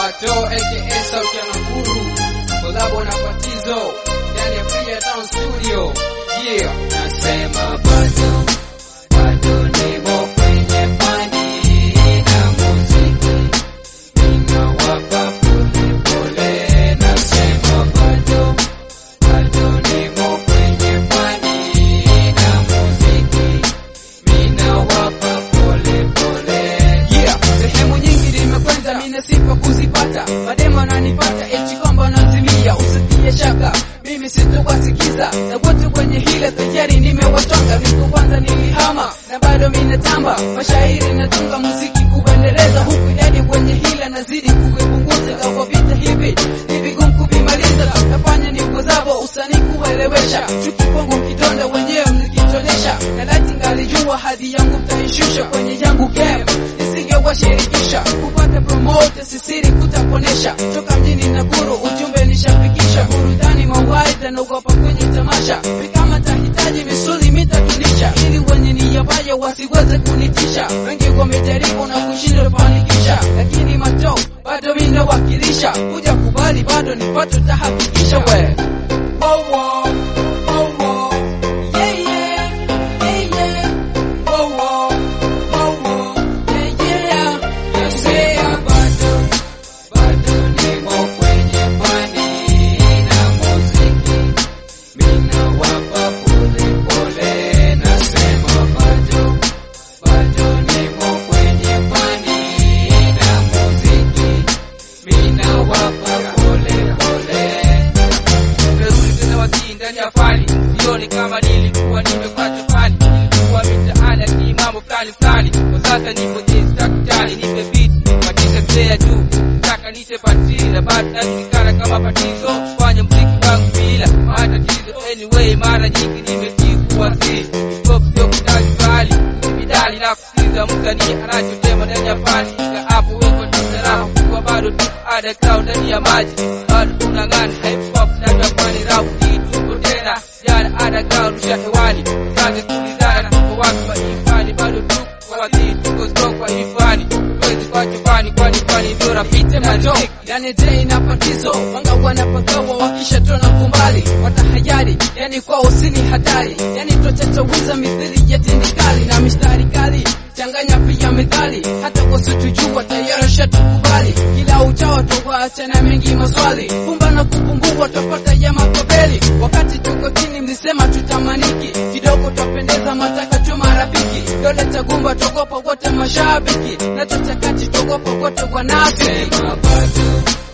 Bato aka sauti ya Nakuru kolabo na Patizo ndani ya Freetown Studio yeah Nasema bado bado nimo kwenye fani na muziki, ninawapa pole pole. Nasema bado bado nimo kwenye fani na muziki, ninawapa pole pole. yeah sehemu nyingi nimekwenda mine sifa kuzipata mademo ananipata eti kwamba nazimia usitie shaka mimi sitowasikiza na wote kwenye hile tayari nimewatwanga viku kwanza nilihama na bado minatamba mashairi natunga muziki kuendeleza huku idadi kwenye hila nazidi kuipunguza kwa vita hivi ni vigumu kuvimaliza nafanya nikozavo usanii kuelewesha chuki kwangu kidonda wenyewe mlikitonesha na lati ngalijua hadi yangu mtaishusha kwenye yangu game nisingewashirikisha kupata promote sisiri kutaponesha toka mjini Nakuru ujumbe nishafikisha burudani mawaidha naogopa kwenye tamasha kama tahitaji misuli mitatunisha ili wenye nia mbaya wasiweze kunitisha wengi wamejaribu na kushindwa kufanikisha lakini mato bado mimi nawakilisha kuja kubali bado nipato tahakikisha we oh, oh, oh, oh. Yeah, yeah, yeah, yeah. Oh, oh, oh, oh. Yeah, yeah. Nasema bado bado nimo kwenye fani na muziki, ninawapa pole pole. Nasema bado bado nimo kwenye fani na muziki, ninawapa pole pole. Nimerudi tena wasii ndani ya fani, sioni kama nilikuwa nimepata fani, nilikuwa mitaani lakini mambo fulani fulani. Kwa sasa nipo jinsi takutani, nipe beat patisha player juu, taka niche patila, bado najulikana kama Patizo, fanya mziki wangu bila matatizo. Anyway, mara nyingi nimejikuwa si stop, sio kudali bali midali na kusikiza msanii anachotema ndani ya fani, na hapo weko tasarafu kwa bado tu underground ndani ya maji, bado tunang'ana hip hop na tafani rap tuko tena jana underground rusha hewani, kazi kulizana tuko watu wa ifani, bado tuko kwa wazii tuko strong kwa ifani, tuwezi kuacha fani kwani fani ndio rafiki Pite na mato mziki. yani dei na patizo wanga wanapagawa wakishatona kumbali watahayari yani kwa usini hatari yani twachatawiza mithili ya tindikali na mistari kali changanya pia methali hata wasitujua tayari shatukubali kila uchao twawaacha na mengi maswali kumba na kukumbua twapata ya makobeli wakati tuko chini mlisema tutamaniki kidogo twapendeza mataka tu marafiki dole tagumba togopa wote mashabiki na tatakati togopa wote wanafiki Nasema bado